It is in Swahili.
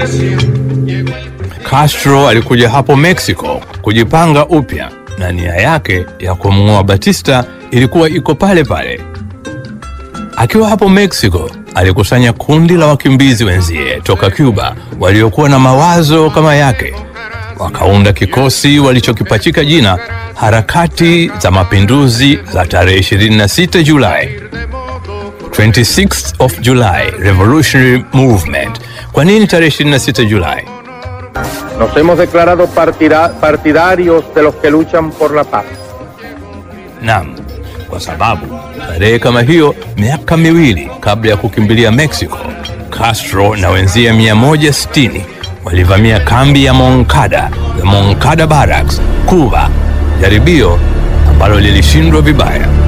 Castro alikuja hapo Mexico kujipanga upya na nia yake ya kumng'oa Batista ilikuwa iko pale pale. Akiwa hapo Mexico, alikusanya kundi la wakimbizi wenzie toka Cuba waliokuwa na mawazo kama yake, wakaunda kikosi walichokipachika jina Harakati za Mapinduzi za tarehe 26 Julai, 26th of July Revolutionary Movement. Kwa nini tarehe 26 Julai? Nos hemos declarado partida- partidarios de los que luchan por la paz. Naam, kwa sababu tarehe kama hiyo, miaka miwili kabla ya kukimbilia Mexico, Castro na wenzie 160 walivamia kambi ya Moncada, the Moncada Barracks, Cuba, jaribio ambalo lilishindwa vibaya.